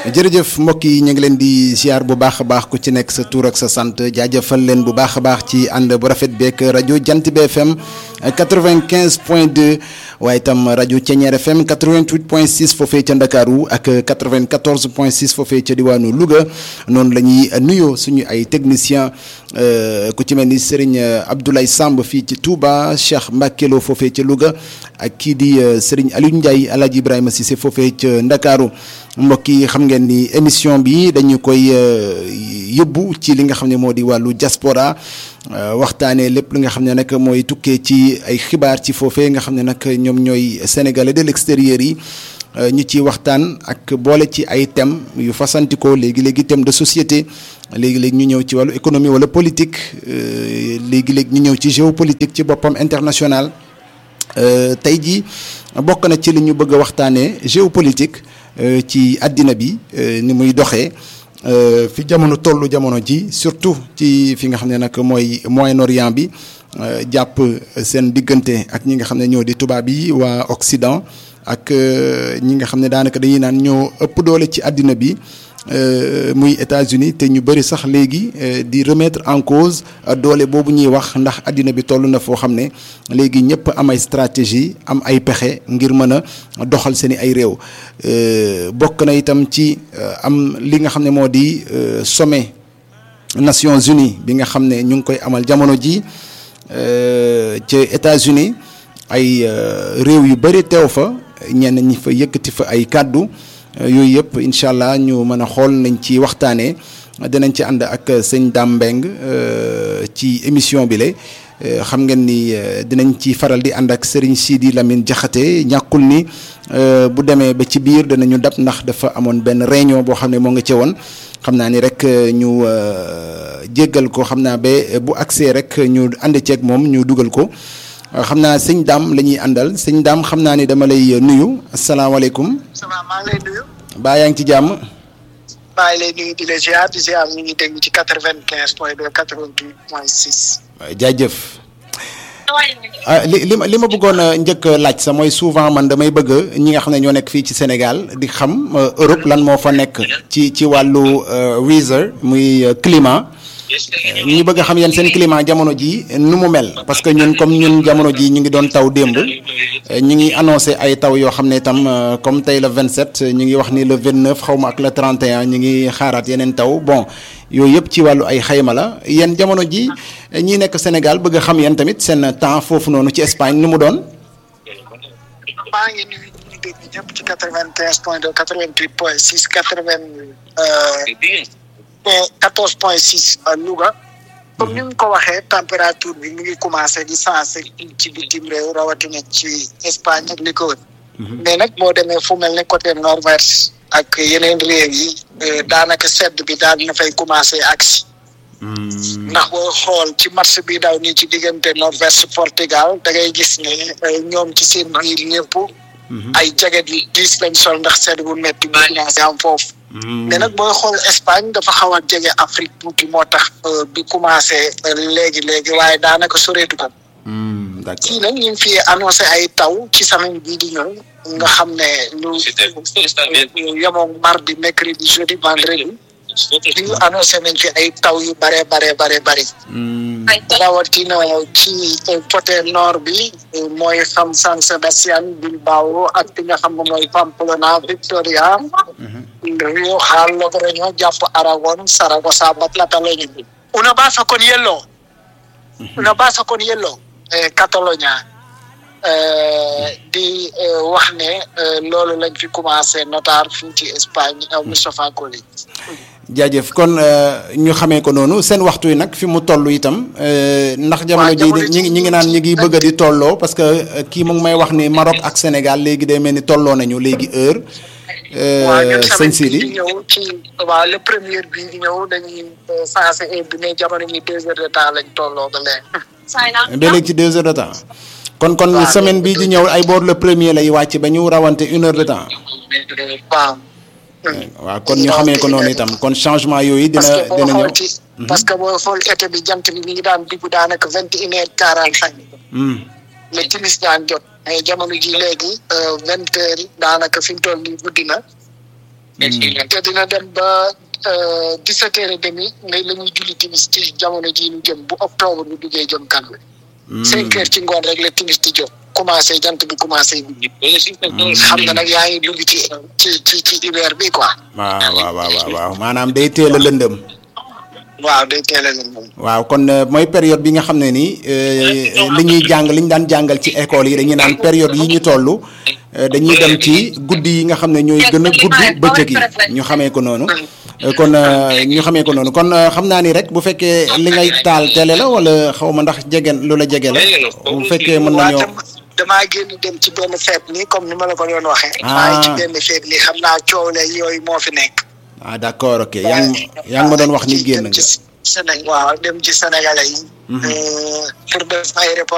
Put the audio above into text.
jërëjëf mbokk yi ñu ngi leen di ziar bu baax a baax ku ci nekk sa tur ak sa sant jaajëfal leen bu baax a baax ci ànd bu rafet beeg rajo Jant bi FM 95 point 2 waaye itam rajo Ceñeer FM 88 point 6 foofee ca Ndakaaru ak 94 point 6 foofee ca diwaanu Louga noonu la ñuy nuyoo suñu ay technicien ku ci mel ni Serigne Abdoulaye Samb fii ci Touba Cheikh Mbakelo foofee ca Louga ak kii di Serigne Aliou Ndiaye El Hadj Ibrahima Cissé foofee ca Ndakaaru mbokk yi xam ngeen ni émission bi dañu koy yóbbu ci li nga xam ne moo di wàllu diaspora waxtaanee lépp li nga xam ne nag mooy tukkee ci ay xibaar ci foofee nga xam ne nag ñoom ñooy sénégalais de l'extérieur yi ñu ci waxtaan ak boole ci ay thèmes yu fasantikoo léegi-léegi thème de société léegi-léegi ñu ñëw ci wàllu économie wala politique léegi-léegi ñu ñëw ci géopolitique ci boppam international tey jii bokk na ci li ñu bëgg a waxtaanee géopolitique ci àddina bi ni muy doxee fi jamono tollu jamono ji surtout ci fi nga xam ne nag mooy Moyen-Orient bi jàpp seen diggante ak ñi nga xam ne ñoo di tubaab yi waa Occident ak ñi nga xam ne daanaka dañuy naan ñoo ëpp doole ci àddina bi muy États-Unis te ñu bëri sax léegi di remettre en cause doole boobu ñuy wax ndax àddina bi toll na foo xam ne léegi ñëpp am ay stratégie am ay pexe ngir mën a doxal seen i ay réew bokk na itam ci am li nga xam ne moo di sommet Nations Unies bi nga xam ne ñu ngi koy amal jamono ji ca États-Unis ay réew yu bëri teew fa ñenn ñi fa yëkkati fa ay kàddu yooyu yëpp incha allah ñu mën a xool nañ ci waxtaanee dinañ ci ànd ak sëñ Dame Mbeng ci émission bi la xam ngeen ni dinañ ci faral di ànd ak Serigne Sidi Lamine Diakhaté ñàkkul ni bu demee ba ci biir danañu dab ndax dafa amoon benn réunion boo xam ne moo nga ci woon xam naa ni rek ñu jéggal ko xam naa ba bu accès rek ñu ànd ceeg moom ñu dugal ko. xam naa sëñ Dame la ñuy àndal sëñ Dame xam naa ni dama lay nuyu asalaamaaleykum. sama maa ngi lay nuyu. baa yaa ngi ci jàmm. maa ngi lay nuyu di la ziar di ziar ñu ngi dégg ci quatre vingt quinze point deux quatre vingt huit point six. jaajëf. ah li li ma li ma bëggoon a njëkk laaj sa mooy souvent man damay bëgg ñi nga xam ne ñoo nekk fii ci Sénégal di xam Europe lan moo fa nekk ci ci wàllu weather muy climat. ñu bëgg a xam yéen seen climat jamono ji nu mu mel parce que ñun comme ñun jamono ji ñu ngi doon taw démb ñu ngi annoncé ay taw yoo xam ne itam comme tey le 27 ñu ngi wax ni le 29 xaw ma ak le 31 ñu ngi xaaraat yeneen taw bon yooyu yëpp ci wàllu ay xayma la yéen jamono ji ñi nekk Sénégal bëgg a xam yéen tamit seen temps foofu noonu ci Espagne nu mu doon. maa ngi nuyu ñu dégg ñëpp ci quatre vingt quinze point deux quatre vingt huit point six quatre vingt quatorze point six Louga comme ni nga ko waxee température bi mu ngi commencé di sensé ci bitim réew rawatina ci Espagne ak li ko wër mais nag boo demee fu mel ne côté nord-ouest ak yeneen réew yi daanaka sedd bi daal na fay commencé agsi ndax boo xool ci match bi daw nii ci diggante nord-ouest Portugal da ngay gis ne ñoom ci seen biir ñëpp ay jaget yu diis lañ sol ndax sedd bu metti bu commencé am foofu mais nag booy xool Espagne dafa xaw a jege Afrique tuuti moo tax bi commencé léegi léegi waaye daanaka soreetu ko. fii nag ñu ngi fi annoncé ay taw ci semaine bii di ñëw nga xam ne lu yemoon mardi mercredi jeudi vendredi li ñu annoncé nañ fi ay taw yu bare bare bare bari. rawatina ci côté nord bi mooy xam San Sebastián Bilbao ak fi nga xam ne mooy Pamplona Victoria. Rioja, Logroño, jàpp Aragon, Zaragoza ba Cataluña. Una base con hielo. Una base con hielo. Catalonia. di wax ne loolu lañ fi commencé notaar fii ci Espagne Moustapha Koli. jaajëf kon ñu xamee ko noonu seen waxtu yi nag fi mu toll itam ndax jamono ji ñi ngi ñi ngi naan ñi ngi bëgg a di tolloo parce que kii mu ngi may wax ni Maroc ak Sénégal léegi day mel ni tolloo nañu léegi heure. waaw ñun tamit bii di ñëw ci waaw le premier bii di ñëw dañuy sensé heure bi mais jamono ñi deux heures de temps lañ tolloo ba léegi. ba léegi ci deux heures de temps. kon kon semaine bii di ñëw ay boor le premier lay wàcc ba ñu rawante une heure de temps. waaw. waaw kon ñu xamee ko noonu itam kon changement yooyu dina dina ñëw. parce que boo xool été bi jant bi mi ngi daan dugg daanaka vingt et une heure quarante cinq. le timis daan jot. mais jamono ji léegi vingt heures daanaka fi mu toll nii guddi na te dina dem ba dix-sept heures et demi ngay la ñuy julli timis ci jamono jii ñu jëm bu octobre bu duggee jëm kan cinq heures ci ngoon rek la timis di jóg commencé jant bi commencé guddi xam nga nag yaa ngi dugg ci ci ci ci hiver bi quoi waaw waaw waaw waaw maanaam day teel a lëndëm waaw day teel a lëndëm waaw kon mooy période bi nga xam ne nii li ñuy jàng li ñu daan jàngal ci école yi dañuy naan période yi ñu toll dañuy dem ci guddi yi nga xam ne ñooy gën a gudd bëccëg yi ñu xamee ko noonu kon ñu xamee ko noonu kon xam naa ni rek bu fekkee li ngay taal télé la wala xaw ma ndax jege lu la jege la bu fekkee mën nañoo damaa génn dem ci benn feet nii comme ni ma la ko doon waxee maa ngi ci benn feet nii xam naa coow la yooyu moo fi nekk ah d'accord ok yaa ngi yaa ngi ma doon wax ni génn nga Sénégal waaw dem ci sénégalais yi pour def ay